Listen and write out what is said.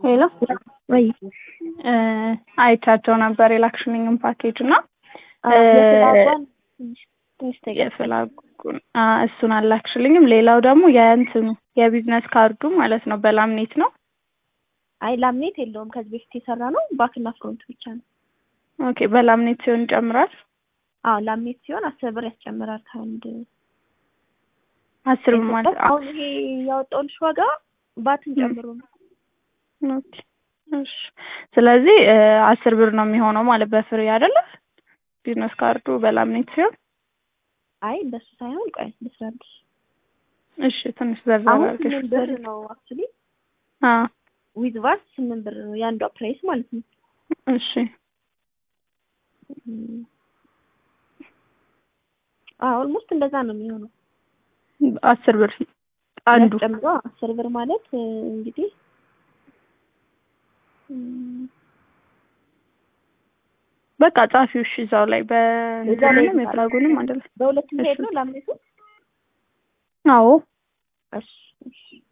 ሄሎ ወይ አይቻቸው ነበር የላክሽልኝም ፓኬጅ እና የፍላጓን ትንሽ ትንሽ ተገ የፍላጉን እሱን አላክሽልኝም። ሌላው ደግሞ የእንትኑ የቢዝነስ ካርዱ ማለት ነው በላምኔት ነው። አይ ላምኔት የለውም ከዚህ በፊት የሰራ ነው። ባክና ፍሮንት ብቻ ነው። ኦኬ በላምኔት ሲሆን ይጨምራል። አዎ ላምኔት ሲሆን አስር ብር ያስጨምራል ከአንድ አስር ብር ማለት አሁን ይሄ ያወጣውልሽ ዋጋ ባትን ጨምሮ ነው። ኦኬ እሺ። ስለዚህ አስር ብር ነው የሚሆነው ማለት በፍሬ አይደለ? ቢዝነስ ካርዱ በላምኔት ሲሆን አይ እንደሱ ሳይሆን ቆይ ልስራልሽ። እሺ ትንሽ ዘርዘር አሁን አድርገሽ ስምንት ብር ነው አክቹሊ አ ዊዝ ቫት ስምንት ብር ነው የአንዷ ፕራይስ ማለት ነው። እሺ አዎ ኦልሞስት እንደዛ ነው የሚሆነው። አስር ብር አንዱ ጨምሮ አስር ብር ማለት እንግዲህ እም፣ በቃ ጻፊው እሺ እዛው ላይ እዛ ላይ በእንትንም የፍላጉንም አንድ ላይ በሁለት እሺ። ሄድ ነው ላምኔቱ። አዎ እሺ እሺ